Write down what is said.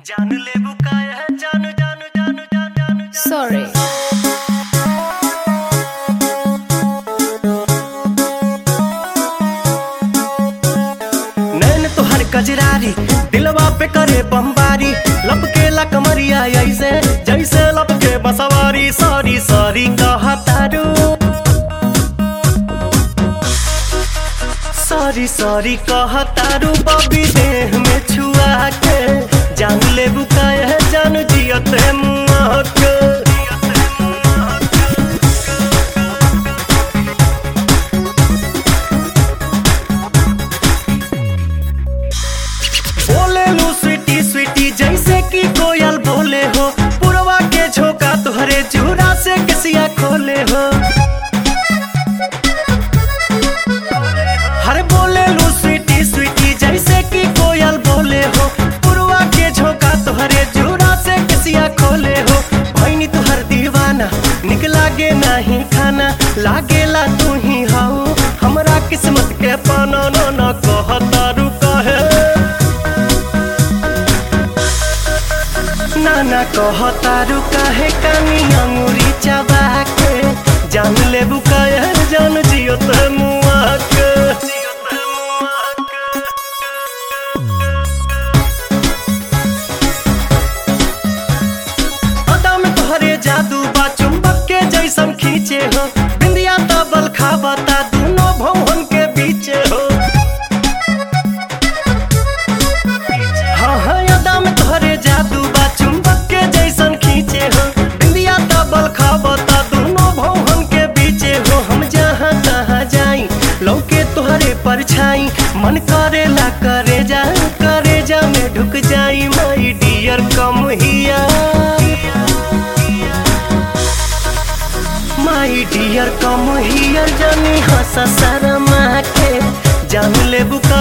जान ले बुकाया जान जान जान जान जान Sorry. नैन तोहर कजरारी दिलवा पे करे बमबारी लपके ला कमरिया ऐसे जैसे लपके बसवारी सॉरी सॉरी कहतारू सॉरी सॉरी कहतारू बबी देह में छुआ के जान ले बुकाया जान जियत है मुआ के बोले लू स्वीटी स्वीटी जैसे कि कोयल बोले हो पुरवा के झोंका तुहरे चूड़ा से किसिया खोले हो हर बोले लू स्वीटी स्वीटी जैसे कि कोयल बोले हो पुरवा के झोंका तुहरे चूड़ा से किसिया खोले हो भैनी तुहर दीवाना निक लागे नहीं खाना लागेला तू ही हाउ हमरा किस्मत के पाना न न कहतारू कहे नाना कहतारू काहे कानी अंगूरी चबा के जान ले बुकाया जान जियो ते मुआ के अदा में तोहरे जादू बा चुंबक के जैसन खींचे हो बिंदिया तबल खाबता दोनों भवन के बीचे हो हाँ हाँ यादा में तोहरे जादू बा चुंबक के जैसन खींचे हो बिंदिया तबल खाबता दोनों भवन के बीचे हो हम जहाँ तहाँ जाई लौके तोहरे परछाई मन करेला करे जा करे जा में ढुक जाई माई डियर कम हिया माई डियर कम हियर जानी हंस शर्मा के जान ले बुका